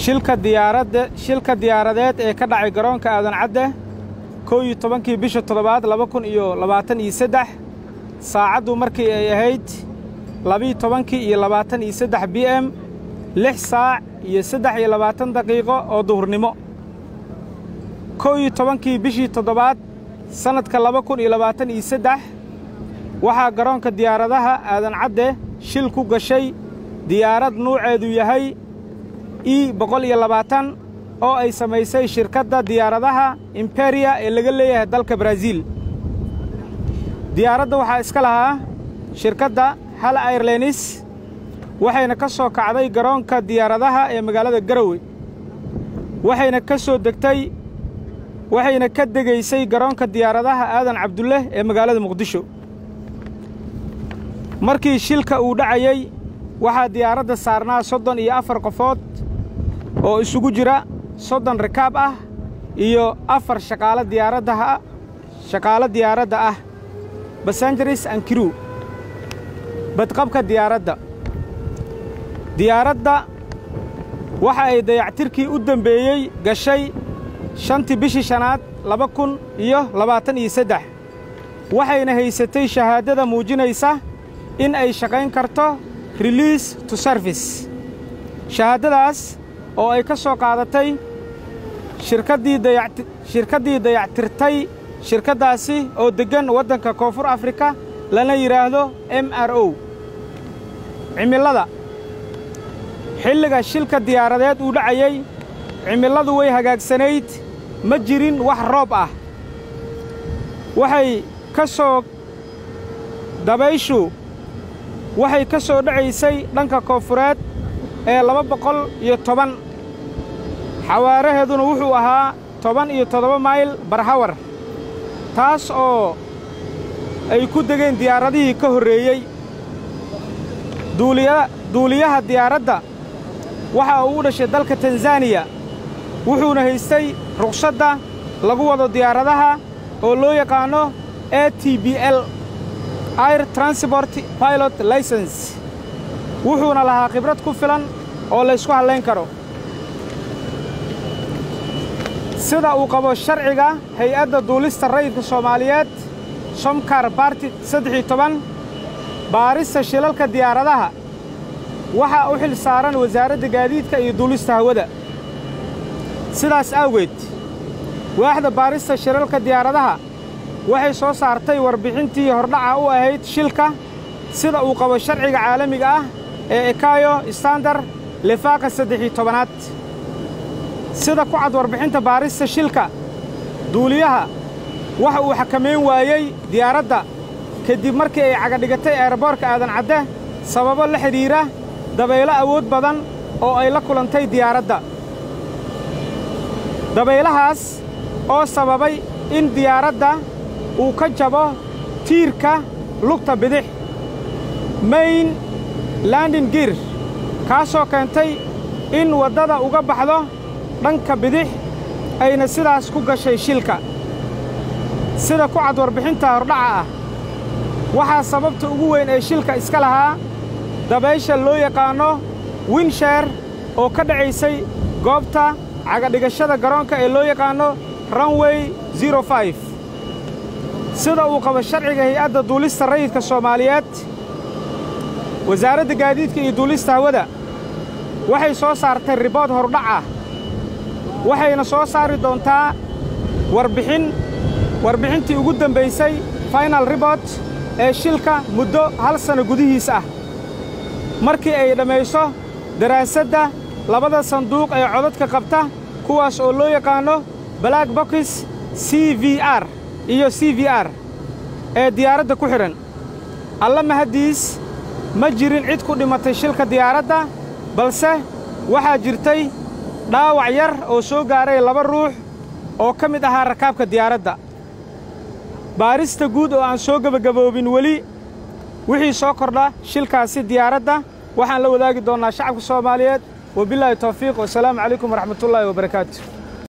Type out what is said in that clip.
shilka diyaaradda shilka diyaaradeed ee ka dhacay garoonka aadan cadde kow iyo tobankii bisha toddobaad laba kun iyo labaatan iyo saddex saacaddu markii ay ahayd labiiyo tobankii iyo labaatan iyo saddex b m lix saac iyo saddex iyo labaatan daqiiqo oo duhurnimo kow iyo tobankii bishii toddobaad sannadka laba kun iyo labaatan iyo saddex waxaa garoonka diyaaradaha aadan cadde shil ku gashay diyaarad nuuceedu yahay e boqol iyo labaatan oo ay samaysay shirkadda diyaaradaha imberia ee laga leeyahay dalka baraaziil diyaaradda waxaa iska lahaa shirkadda hal airlenis waxayna ka soo kacday garoonka diyaaradaha ee magaalada garowe waxayna ka soo degtay waxayna ka degaysay garoonka diyaaradaha aadan cabdulle ee magaalada muqdisho markii shilka uu dhacayey waxaa diyaaradda saarnaa soddon iyo afar qofood oo isugu jira soddon rikaab ah iyo afar shaqaalo diyaaraddaha shaqaalo diyaaradda ah basanjaris ankiru badqabka diyaaradda diyaaradda waxa ay dayactirkii u dembeeyey gashay shantii bishii shanaad laba kun iyo labaatan iyo saddex waxayna haysatay shahaadada muujinaysa in ay shaqayn karto reliis to service shahaadadaas oo ay ka soo qaadatay shirkaddii dayact shirkaddii dayactirtay shirkaddaasi oo deggan waddanka koonfur afrika lana yidhaahdo m r o cimilada xilliga shilka diyaaradeed uu dhacayey cimiladu way hagaagsanayd ma jirin wax roob ah waxay ka soo dabayshu waxay ka soo dhacaysay dhanka koonfureed ee laba boqol iyo toban xawaaraheeduna wuxuu ahaa toban iyo toddoba mayl barhawar taas oo ay ku degeen diyaaradihii ka horreeyey duuliyaha diyaaradda waxa uu u dhashay dalka tanzaniya wuxuuna haystay ruqsadda lagu wado diyaaradaha oo loo yaqaanno a t b l air transport pilot license wuxuuna lahaa khibrad ku filan oo laysku hallayn karo sida uu qabo sharciga hay-adda duulista rayidka soomaaliyeed somkar barti saddex iyo toban baarista shilalka diyaaradaha waxaa u xil saaran wasaaradda gaadiidka iyo duulista hawada sidaas awgeed waaxda baarista shilalka diyaaradaha waxay soo saartay warbixintii hordhaca u ahayd shilka sida uu qabo sharciga caalamiga ah ee ekayo standar lifaaqa saddex iyo tobanaad sida ku cad warbixinta baarista shilka duuliyaha waxa uu xakamayn waayey diyaaradda kadib markii ay cagadhigatay eeraboorka aadan cadde sababo la xidhiidha dabaylo awood badan oo ay la kulantay diyaaradda dabaylahaas oo sababay in diyaaradda uu ka jabo tiirka lugta bidix mayn landin gir kaasoo keentay in waddada uga baxdo dhanka bidix ayna sidaas ku gashay shilka sida ku cad warbixinta hordhaca ah waxaa sababta ugu weyn ee shilka iska lahaa dabaysha loo yaqaanno winsheer oo ka dhacaysay goobta cagadhigashada garoonka ee loo yaqaanno runway zero five sida uu qabo sharciga hay-adda duulista rayidka soomaaliyeed wasaaradda gaadiidka iyo duulista hawada waxay soo saartay ribood hordhac ah waxayna soo saari doontaa warbixin warbixintii ugu dambaysay final ribort ee shilka muddo hal sanno gudihiis ah markii ay dhammayso daraasadda labada sanduuq ee codadka qabta kuwaas oo loo yaqaanno black boxis c v r iyo c v r ee diyaaradda ku xidhan alla mahaddiis ma jirin cid ku dhimatay shilka diyaaradda balse waxaa jirtay dhaawac yar oo soo gaaray laba ruux oo ka mid ahaa rakaabka diyaaradda baarista guud oo aan soo gebagaboobin weli wixii soo kordha shilkaasi diyaaradda waxaan la wadaagi doonnaa shacabka soomaaliyeed wabilaahi tawfiiq wasalaamu calaykum waraxmatullaahi wabarakaatu